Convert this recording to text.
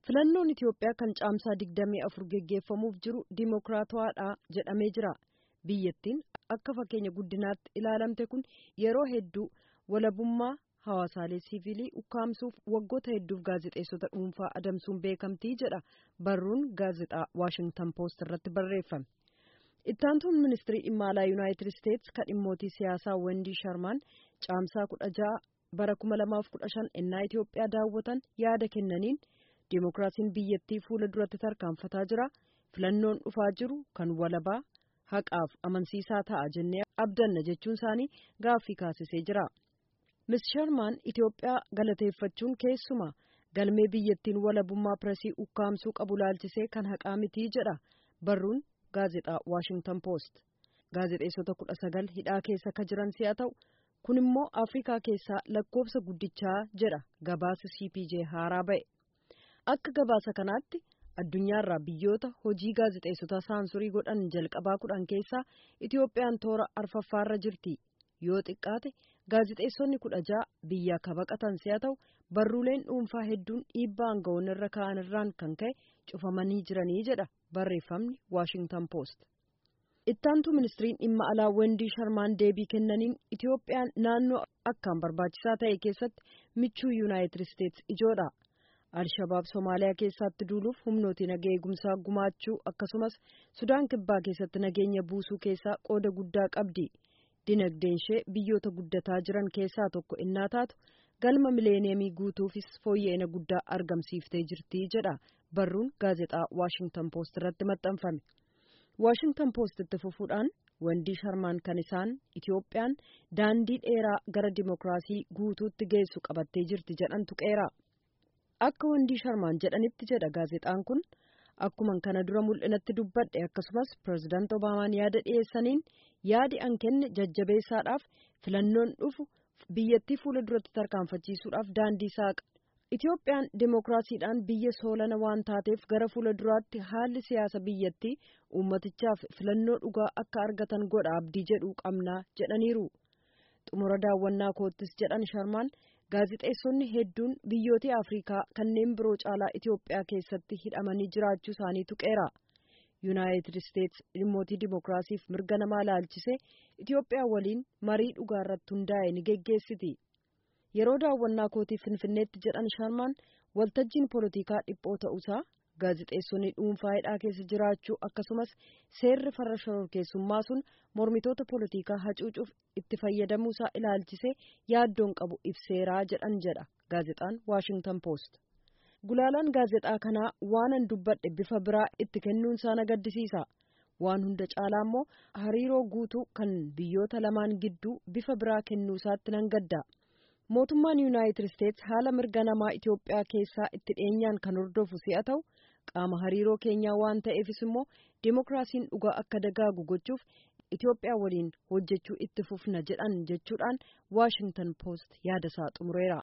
filannoon Itiyoophiyaa kan caamsaa 24 geggeeffamuuf jiru dimokiraatawaadha jedhamee jira. Biyyattiin akka fakkeenya guddinaatti ilaalamte kun yeroo hedduu walabummaa hawaasaalee siivilii ukkaamsuuf waggoota hedduuf gaazexeessota dhuunfaa adamsuun beekamtii jedha barruun gaazexaa Waashingtan Poost irratti barreeffame. Ittaantuun ministirii dhimma alaa Yuunaayitid Isteetsi kan dhimmootii siyaasaa Wendii Sharmaan caamsaa kudha ja'a bara kuma lamaaf kudha shan ennaa Itiyoophiyaa daawwatan yaada kennaniin Dimookiraasiin biyyattii fuula duratti tarkaanfataa jira. Filannoon dhufaa jiru kan walabaa haqaaf amansiisaa ta'a jennee abdanna jechuun isaanii gaaffii kaasisee jira. Miss Sharmaan Itiyoophiyaa galateeffachuun keessumaa galmee biyyattiin walabummaa pireesii ukkaamsuu qabu laalchisee kan haqaa mitii jedha barruun gaazexaa Waashingtan Poost. Gaazexeessota kudha sagal hidhaa keessa ka jiran si'a ta'u kun immoo Afrikaa keessaa lakkoofsa guddichaa jedha gabaasa CPJ haaraa ba'e. Akka gabaasa kanaatti addunyaarraa biyyoota hojii gaazexeessota saansurii godhan jalqabaa kudhan keessaa Itiyoophiyaan toora arfaffaarra jirti. Yoo xiqqaate gaazexeessonni kudha ja'a biyya ka baqatan si'a ta'u barruuleen dhuunfaa hedduun dhiibbaa aangawoonni irra ka'an irraan kan ka'e cufamanii jiranii jedha barreeffamni Waashingtan Poost. Ittaantu ministiriin dhimma alaa Wendii Sharmaan deebii kennaniin Itiyoophiyaan naannoo akkaan barbaachisaa ta'e keessatti michuu Yuunaayitid Isteetsi ijoodha. Alshabaab Somaaliyaa keessatti duuluuf humnooti nagaa eegumsaa gumaachuu akkasumas Sudaan Kibbaa keessatti nageenya buusuu keessaa qooda guddaa qabdi. Dinagdeen ishee biyyoota guddataa jiran keessaa tokko innaa taatu galma mileeniyemii guutuufis fooyya'ina guddaa argamsiiftee jirti jedha barruun gaazexaa Waashingtan Poost irratti maxxanfame. Waashingtan Poost itti fufuudhaan Wendii Sharmaan kan isaan Itiyoophiyaan daandii dheeraa gara dimokiraasii guutuutti geessu qabattee jirti jedhan tuqeera. Akka Wendii Sharmaan jedhanitti jedha gaazexaan kun akkuman kana dura mul'inatti dubbadhe akkasumas pirezidaant Obaamaan yaada dhiyeessaniin yaadi an kenne jajjabeessaadhaaf filannoon dhufu biyyattii fuula duratti tarkaanfachiisuudhaaf daandii saaqa. Itiyoophiyaan dimokiraasiidhaan biyya soolana waan taateef gara fuula duraatti haalli siyaasa biyyattii uummatichaaf filannoo dhugaa akka argatan godha abdii jedhuu qabnaa jedhaniiru. Xumura daawwannaa koottis jedhan Sharmaan gaazexeessonni hedduun biyyoota Afrikaa kanneen biroo caalaa Itiyoophiyaa keessatti hidhamanii jiraachuu isaanii tuqeera. Yuunaayitid Isteetsi dhimmootii dimokiraasiif mirga namaa laalchisee Itiyoophiyaa waliin marii dhugaa irratti hundaa'e ni geggeessiti. Yeroo daawwannaa kootii Finfinneetti jedhan Sharmaan waltajjiin poolitikaa dhiphoo ta'uusaa gaazexeessonni dhuunfaa hidhaa keessa jiraachuu akkasumas seerri farra shororkeessummaa sun mormitoota poolitikaa hacuucuuf itti fayyadamuusaa ilaalchisee yaaddoon qabu ibseeraa jedhan jedha gaazexaan Waashingtan Poost. Gulaalaan gaazexaa kanaa waanan dubbadhe bifa biraa itti kennuunsaa na gaddisiisa. Waan hunda caalaa immoo hariiroo guutuu kan biyyoota lamaan gidduu bifa biraa kennuusaatti nan gadda. Mootummaan Yuunaayitid Isteetsi haala mirga namaa Itiyoophiyaa keessaa itti dhiyeenyaan kan hordofu si'a ta'u qaama hariiroo keenyaa waan ta'eefis immoo dimokiraasiin dhugaa akka dagaagu gochuuf Itiyoophiyaa waliin hojjechuu itti fufna jedhan jechuudhaan Waashingtan Poost yaadasaa xumureera.